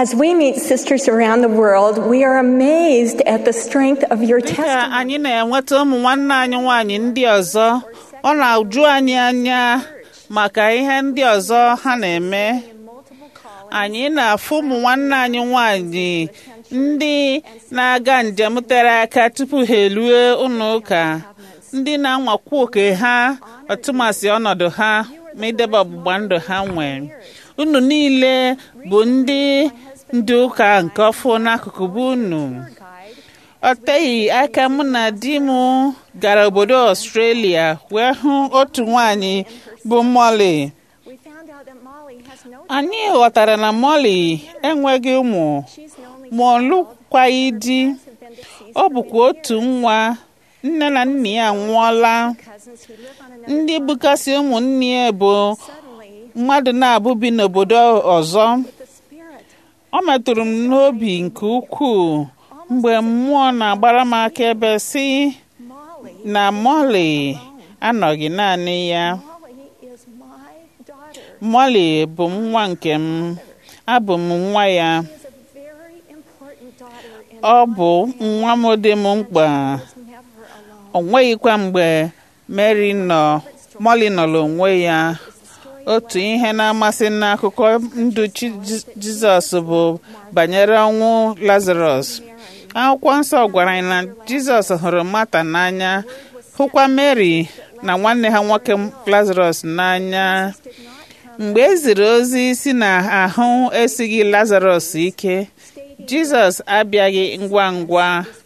As we meet sisters around the world, we are amazed at the strength of your dịka testimony. anyị na-enweta ụmụ nwanne anyị nwaanyị ndị ọzọ ọ na-aju anyị anya maka ihe ndị ọzọ ha na-eme anyị na-afụ ụmụ nwanne anyị nwaanyị ndị na-aga njem tere aka tupu ha erue ụlọ ụka ndị na-anwakwu oke ha ọtụmasị ọnọdụ ha ma idebe ọgbụgba ndụ ha nwee unu niile bụ ndị ndị ụka nke ọfụ n'akụkụ bụ unu ọ teghị aka mụ na di m gara obodo ọstrelia wee hụ otu nwanyị bụ Molly We found out that Molly has no anyị ghọtara na Molly enweghị ụmụ she's an only ma ọ lụkwaghị di have been deceased ọ bụkwa otu nwa nne na nna ya anwụọla cousins who live on another ndị bụkasị ụmụnne ya bụ suddenly mmadụ na-abụ bi n'obodo ọzọ the spirit ọ metụrụ m n'obi nke ukwuu mgbe mmụọ na-agbara m akaebe si Molly na Molly anọghị naanị ya Molly is my daughter. Molly bụ nwa nke m abụ m nwa ya She is a very important daughter in ọ bụ nwa m dị m mkpa was never alone. o nweghịkwa mgbe Mary nọ Molly nọrọ onwe ya otu ihe na-amasị n'akụkọ ndụ Chi- Ji- Jizọs bụ banyere ọnwụ Lazarus akwụkwọ nsọ gwara anyị na Jizọs hụrụ Mata n'anya hụkwa Mary na nwanne ha nwoke Lazarus n'anya mgbe e ziri ozi si na ahụ esighị Lazarus ike Jizọs abịaghị ngwa ngwa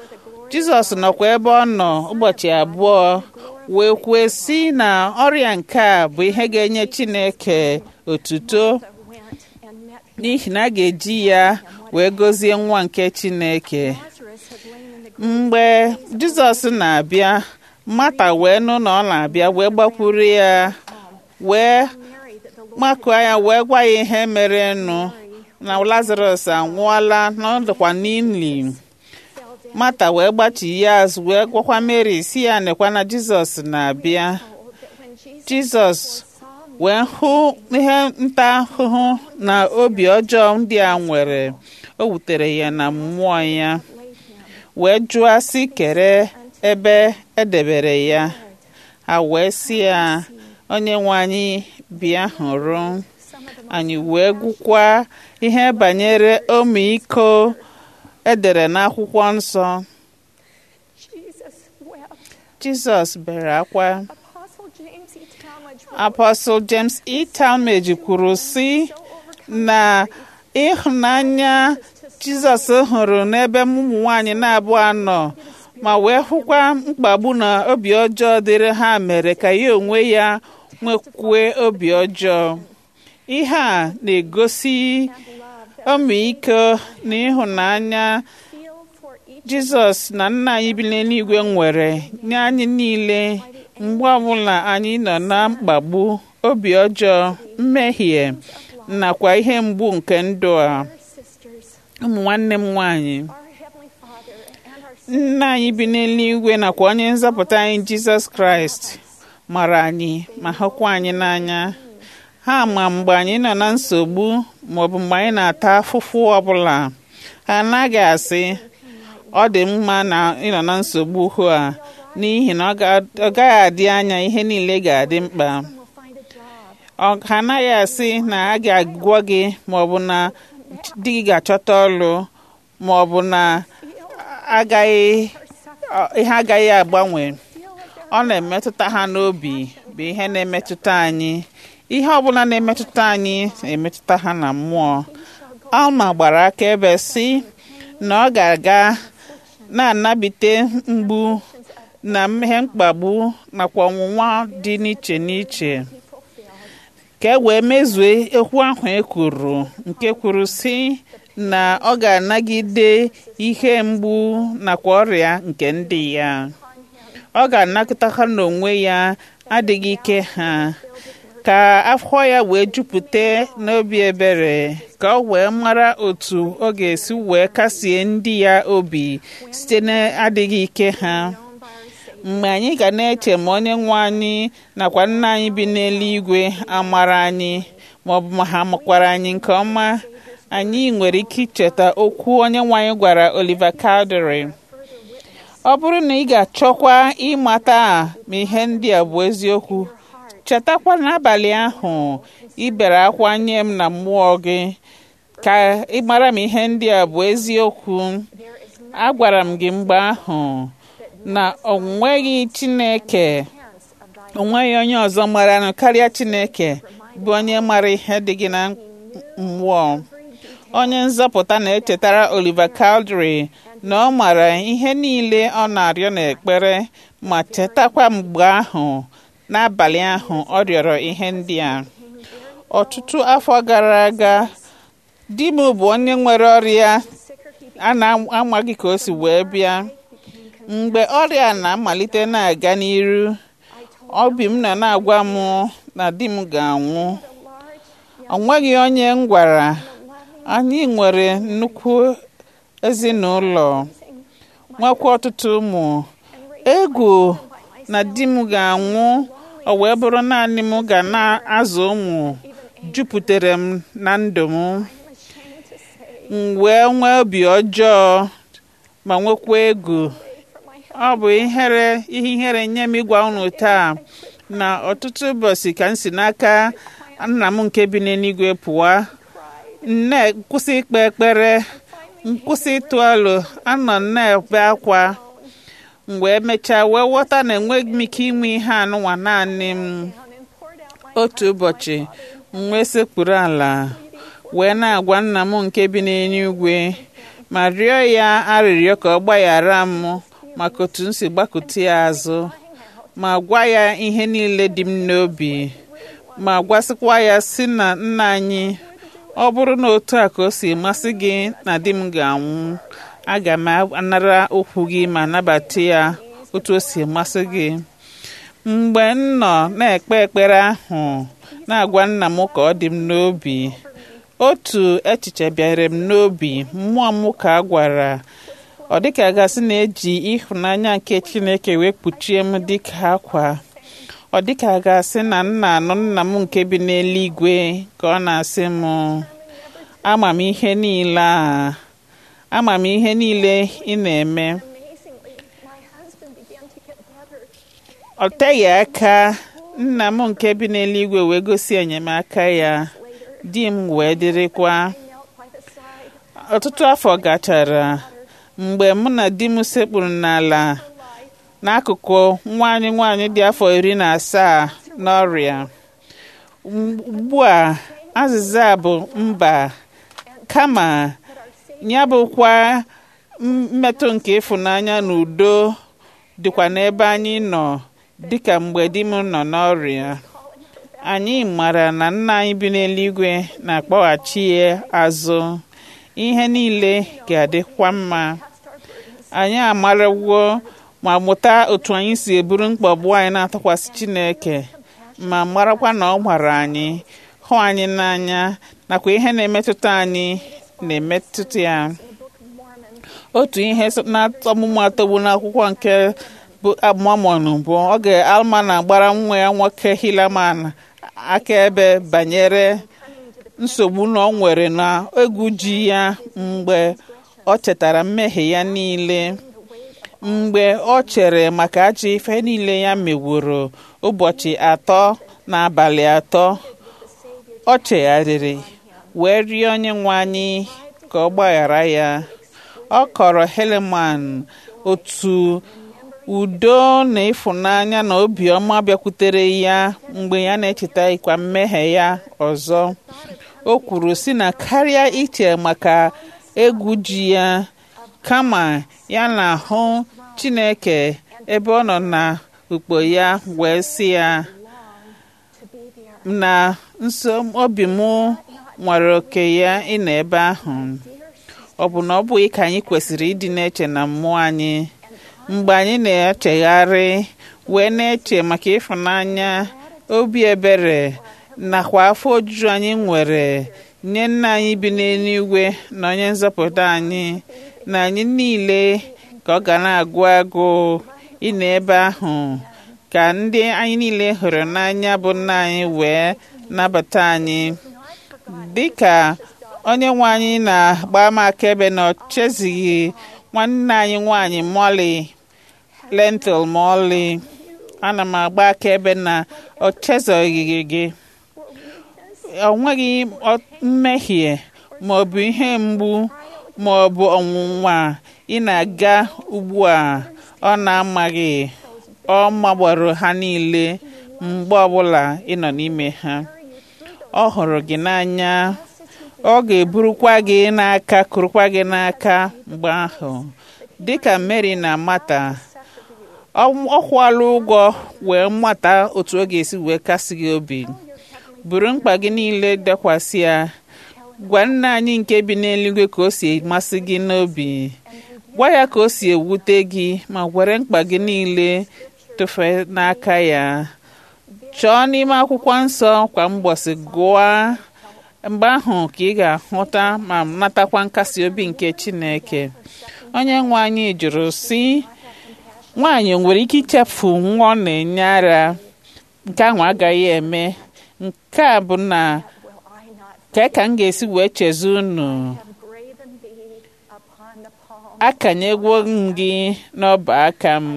Jizọs nọkwa ebe ọ nọ ụbọchị abụọ wee kwue sị na ọrịa nke a bụ ihe ga-enye Chineke otuto Went and met n'ihi na a ga-eji ya wee gọzie nwa nke Chineke Lazarus had lain in the mgbe Jizọs na-abịa Mata wee nụ na ọ na-abịa wee gbakwuru ya wee Mary that the Lord makụọ ya wee gwa ya ihe mere nụ na Lazarus anwụọla na ọ dịkwa n'ili fell down. Mata wee gbachi ya azụ wee gwakwa Mary si ya nekwa na Jizọs na-abịa Oh, that when Jesus Jizọs saw me, wee hụ ihe nta ahụhụ na obi ọjọọ ndị a nwere o wutere ya na mmụọ ya laid him wee jụọ sị kere ebe edebere ya ha wee sị ya onye nwe anyị bịa hụrụ some of the anyị wee gụkwa ihe banyere ọmịiko edere n'akwụkwọ nsọ Jesus wept. Jizọs bere akwa Apostle James E. Talmage wrote, Apostle James E. Talmage kwuru sị so overcome na ịhụnanya Jizọs hụrụ n'ebe ụmụ nwanyị na-abụọ anọ ma wee hụkwa mkpagbu na obi ọjọọ dịrị ha mere ka ya onwe ya nwekwue obi ọjọọ ihe a na-egosi ọmịiko na ịhụnanya feel for each Jizọs na nna anyị bi n'eluigwe nwere nye anyị niile mgbe ọbụla anyị nọ na mkpagbu obi ọjọọ mmehie nakwa ihe mgbu nke ndụ a our sisters, ụmụ nwanne m nwanyị our Heavenly Father, and our nna anyị bi n'eluigwe nakwa onye nzọpụta anyị Jizọs Kraịst mara anyị ma hụkwa anyị n'anya ha ma mgbe anyị nọ na nsogbu maọbụ mgbe anyị na-ata afụfụ ọbụla ha anaghị asị ọ dị mma na ịnọ na nsogbu hụ a n'ihi na ọ ga- ọ gaghị adị anya ihe niile ga-adị mkpa will find a job. ọ ha anaghị asị na a ga-agwọ gị maọbụ na di gị ga-achọta ọlụ maọbụ na agaghị ọ- ihe agaghị agbanwe ọ na-emetụta ha n'obi bụ ihe na-emetụta anyị ihe ọbụla na-emetụta anyị na-emetụta ha na mmụọ alma gbara akaebe si na ọ ga-aga na-anabite mgbu na mmehie mkpagbu nakwa ọnwụnwa dị n'iche n'iche ka e wee mezue okwu ahụ e kwuru nke kwuru si na ọ ga-anagide ihe mgbu nakwa ọrịa nke ndị ya ọ ga-anakọta ha n'onwe ya adịghị ike ha ka afọ ya wee jupụta n'obi ebere ka ọ wee mara otu ọ ga-esi wee kasie ndị ya obi site n'adịghị ike ha mgbe anyị ga na-eche ma onye nwe anyị nakwa nna anyị bi n'eluigwe amara anyị ma ọ bụ ma ha makwara anyị nke ọma anyị nwere ike icheta okwu onye nwanyị gwara Oliver Cowdery ọ bụrụ na ị ga-achọkwa ịmata ma ihe ndị a bụ eziokwu chetakwa n'abalị ahụ ị bere akwa nye m na mmụọ gị ka ị mara ma ihe ndị a bụ eziokwu agwara m gị mgbe ahụ na o nweghị Chineke o nweghị onye ọzọ maranụ karịa Chineke bụ onye mara ihe dị gị na mmụọ onye nzọpụta na-echetara Oliver Cowdery na ọ mara ihe niile ọ na-arịọ n'ekpere ma chetakwa mgbe ahụ n'abalị ahụ ọ rịọrọ ihe ndị a ọtụtụ afọ gara aga di m bụ onye nwere ọrịa a na-amaghị ka o si wee bịa mgbe ọrịa na-amalite na-aga n'iru obi m nọ na-agwa m na di m ga-anwụ o nweghị onye m gwara anyị nwere nnukwu ezinụlọ nwekwa ọtụtụ ụmụ egwu na di m ga-anwụ o wee bụrụ naanị m ga na-azụ ụmụ jupụtara m na ndụ m m wee nwee obi ọjọọ ma nwekwa egwu ọ bụ ihere ihe ihere nye m ịgwa unu taa na ọtụtụ ụbọchị ka m si n'aka nna m nke bi n'eluigwe pụwa nne nkwụsị ikpe ekpere nkwụsị ịtụ alo anọ na-ebe akwa mgbe emechaa wee ghọta na enweghị m ike inwe ihe anụnwa naanị m otu ụbọchị m wee sekpuru ala wee na-agwa nna m nke bi n'eluigwe ma rịọ ya arịrịọ ka ọ gbaghara m maka otu m si gbakụta ya azụ ma gwa ya ihe niile dị m n'obi ma gwasịkwa ya si na nna anyị ọ bụrụ na otu a ka o si masị gị na di m ga-anwụ aga m anara okwu gị ma nabata ya otu o si masị gị mgbe m nọ na-ekpe ekpere ahụ na-agwa nna m ka ọ dị m n'obi otu echiche bịara m n'obi mmụọ m ka a gwara ọ dịka gasị na-eji ịhụnanya nke Chineke wee kpuchie m dịka akwa ọ dịka gasị na nna anụ nna m nke bi n'eluigwe ka ọ na-asị m ama m ihe niile a ama m ihe niile ị na-eme ọ teghị aka nna m nke bi n'eluigwe wee gosi enyemaka ya di m wee dịrịkwa ọtụtụ afọ gachara mgbe mụ na di m sekpuru n'ala n'akụkụ nwaanyị nwaanyị dị afọ iri na asaa n'ọrịa ugbu a azịza bụ mba kama ya bụkwa mmetụ nke ịfụnanya na udo dịkwa n'ebe anyị nọ dịka mgbe di m nọ n'ọrịa anyị mara na nna anyị bi n'eluigwe na-akpọghachi ya azụ ihe niile ga-adịkwa mma anyị amarawo ma mụta otu anyị si eburu mkpagbu anyị na-atụkwasị Chineke ma marakwa na ọ gwara anyị hụ anyị n'anya nakwa ihe na-emetụta anyị na-emetụta ya otu ihe na-ọmụmụ atọgbu n'akwụkwọ nke bụ Mormon bụ oge Alma na-agbara nwa ya nwoke Helaman akaebe banyere nsogbu na ọ nwere na egwu ji ya mgbe ọ chetara mmehie ya niile mgbe ọ chere maka ajọ ife niile ya meworo ụbọchị atọ na abalị atọ ọ chegharịrị wee rịọ onye nwe anyị ka ọ gbaghara ya ọ kọrọ Helaman otu udo na ịfụnanya na obiọma bịakwutere ya mgbe ya na-echeta ịkwa mmehie ya ọzọ o kwuru si na karịa iche maka egwu ji ya kama ya na-ahụ Chineke ebe ọ nọ na ukpo ya wee sị ya na nso obi m nwere oke ya ịnọ ebe ahụ ọ bụ na ọ bụghị ka anyị kwesịrị ịdị na-eche na mmụọ anyị mgbe anyị na-echegharị wee na-eche maka ịfụnanya obi ebere nakwa afọ ojuju anyị nwere nye nna anyị bi n'eluigwe na onye nzọpụta anyị na anyị niile ka ọ ga na-agụ agụ ịnọ ebe ahụ ka ndị anyị niile hụrụ n'anya bụ nna anyị wee nabata anyị dịka onye nwe anyị na-agba m akaebe na ọ chezighị nwanne anyị nwanyị Molly Lentil ma ọlị ana m agba akaebe na ọ chezoghị gị o nweghị mmehie ma ọ bụ ihe mgbu ma ọ bụ ọnwụnwa ị na-aga ugbu a ọ na-amaghị ọ magboro ha niile mgbe ọbụla ị nọ n'ime ha ọ hụrụ gị n'anya ọ ga-eburukwa gị n'aka kurukwa gị n'aka mgbe ahụ dịka Mary na Mata ọ kwụọla ụgwọ wee mata otu ọ ga-esi wee kasị gị obi buru mkpa gị niile dekwasị ya gwa nna anyị nke bi n'eluigwe ka o si masị gị n'obi gwa ya ka o si ewute gị ma were mkpa gị niile tụfe n'aka ya chọọ n'ime akwụkwọ nsọ kwa mgbọsị gụọ mgbe ahụ ka ị ga-ahụta ma natakwa nkasi obi nke Chineke onye nwe anyị jụrụ sị nwaanyị nwere ike ichefu nwa ọ na-enye ara nke ahụ agaghị eme nke a bụ na ka ka m ga-esi wee chezu unu akanyegwo m gị n'ọba aka m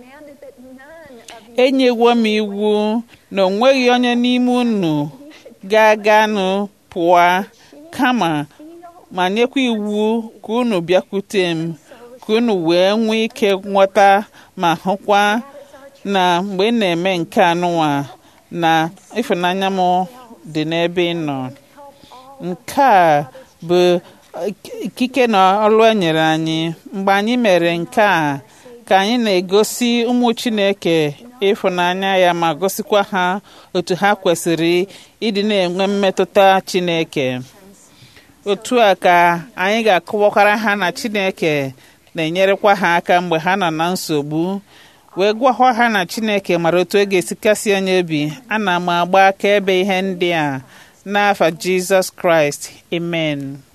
enyewo m iwu na o nweghị onye n'ime unu ga-aganụ pụọ kama ma nyekwa iwu ka unu bịakwute m ka unu wee nwee ike nghọta ma hụkwa na mgbe ị na-eme nke anụnwa na ịfụnanya m dị n'ebe ị nọ nke a bụ ikike na ọrụ e nyere anyị mgbe anyị mere nke a ka anyị na-egosi ụmụ Chineke ịfụnanya ya ma gosikwa ha otu ha kwesịrị ịdị na-enwe mmetụta Chineke otu a ka anyị ga-akọwakwara ha na Chineke na-enyerekwa ha aka mgbe ha nọ na nsogbu wee gwakwa ha na Chineke mara otu e ga-esi kasị onye obi ana m agba akaebe ihe ndị a n'afa Jizọs Kraịst amen